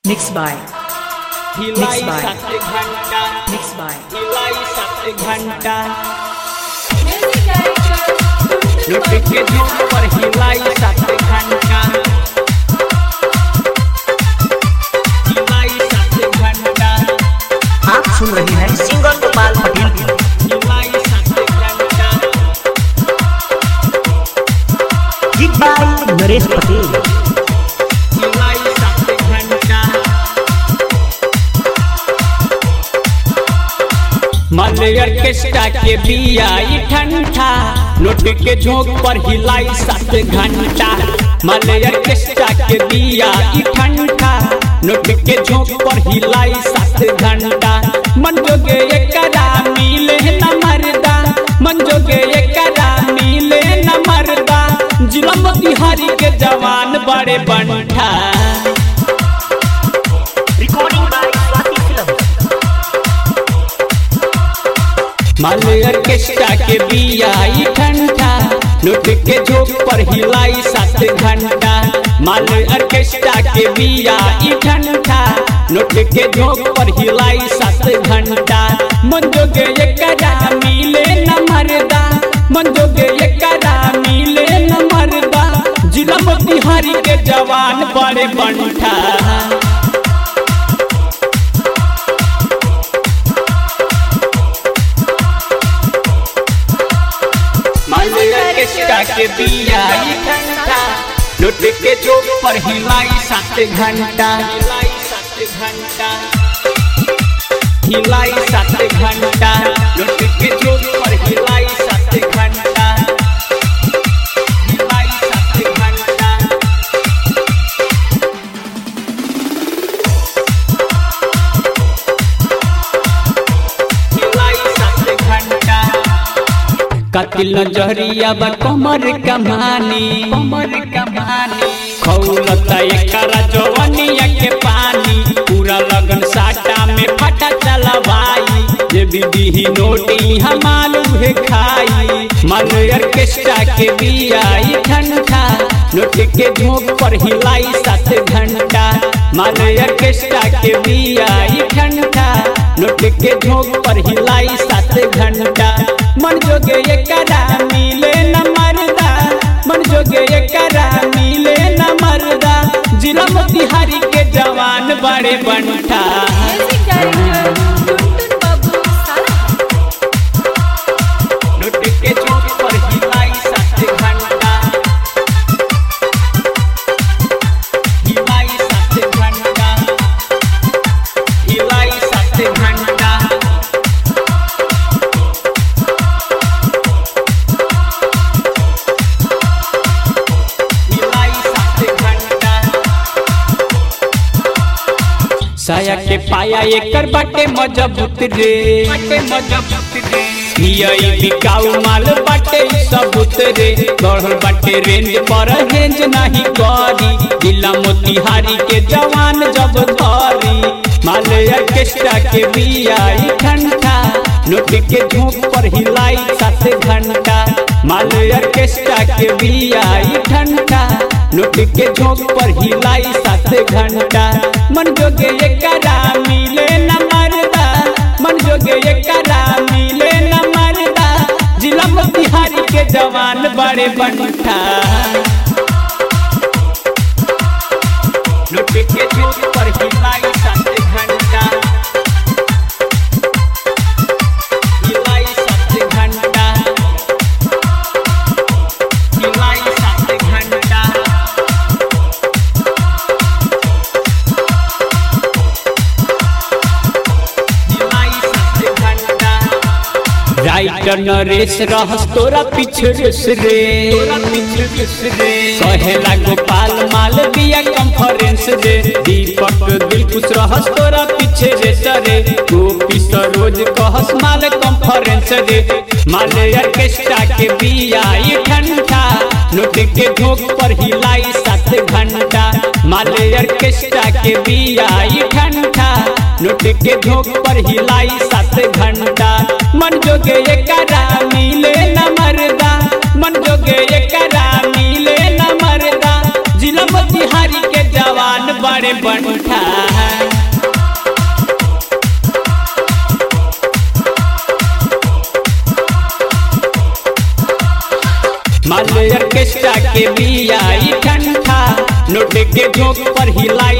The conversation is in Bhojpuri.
Mixed by. हिलाई by. सात घंटा Mixed by. हिलाई सात घंटा Music director, लुट के झूम पर हिलाई सात घंटा हिलाई सात घंटा आप सुन रहे हैं सिंगर गोपाल पटेल की हिलाई सात घंटा गीत बाय नरेश पटेल हिलाई सात घंटा मलयर केस्टा के बिया ई ठंडा नोट के झोंक पर हिलाई सात घंटा मलयर केस्टा के बिया ई ठंडा नोट के झोंक पर हिलाई सात घंटा मन जोगे एकरा मिले न मरदा मन जोगे एकरा मिले न मरदा जिला मोतिहारी के जवान बड़े बनठा रिकॉर्डिंग बाय स्वाति फिल्म मलयर केस्टा के बिया ई ठंडा लुट के झोंक पर हिलाई सात घंटा मलयर केस्टा के बिया ई ठंडा लुट के झोंक पर हिलाई सात घंटा मन जोगे एकरा मिले न मरदा मन जोगे एकरा मिले न मरदा जिला मोतिहारी के जवान बड़े बनठा मलयर केस्टा के बिया ई ठंडा लुट के झोंक पर हिलाई सात घंटा हिलाई सात घंटा हिलाई सात घंटा लुट के झोंक पर हिलाई सात घंटा हिलाई सात घंटा हिलाई सात घंटा कतिल नजरिया बा कमर कमानी कमर कमानी खौलता एकरा जवनिया के पानी पूरा लगन साटा में फटा चलवाई जे बीबी ही नोटी हमाल उहे खाई मलयर केस्टा के बिया ई ठंडा नोट के झोंक पर हिलाई सात घंटा मलयर केस्टा के बिया ई ठंडा नोट के झोंक पर हिलाई सात घंटा मन जोगे एकरा मिले न मरदा मन जोगे एकरा मिले न मरदा जिला मोतिहारी के जवान बड़े बनठा music director, Tuntun Babu Sala. लुट के चौक पर हिलाई सात घंटा हिलाई सात घंटा हिलाई सात घंटा हिलाई सात घंटा साया के पाया एकर बाटे मजबूत रे बाटे मजबूत रे हियई बिकाऊ माल बाटे ई सबूत रे गढ़ल बाटे रेंज पर हेंज नाही करी जिला मोतिहारी के जवान जब धरी माल ऑर्केस्ट्रा के बिया ई ठंडा नोट के झोंक पर हिलाई सात घंटा माल ऑर्केस्ट्रा के बिया ई ठंडा नोट के झोंक पर हिलाई सात घंटा मन जोगे एकरा मिले न मरदा मन जोगे एकरा मिले न मरदा जिला मोतिहारी के जवान बड़े बनठा लुट के झोंक पर हिलाई सात घंटा हिलाई सात घंटा हिलाई सात घंटा हिलाई सात घंटा राइटर नरेश रहस तोरा पीछे रेस रे तोरा पीछे रेस रे कहेला गोपाल माल बिया कॉन्फ्रेंस रे दीपक दिल कुछ रहस तोरा पीछे रेस रे गोपी सरोज कहस माल कॉन्फ्रेंस रे माल ऑर्केस्ट्रा के बिया ई ठंडा नोट के झोंक पर हिलाई सात घंटा माल ऑर्केस्ट्रा के बिया ई ठंडा नोट के झोंक पर हिलाई सात घंटा मन जोगे एकरा मिले न मरदा मन जोगे एकरा मिले न मरदा जिला मोतिहारी के जवान बड़े बनठा ऑर्केस्ट्रा के बिया ई ठंडा नोट के झोंक पर हिलाई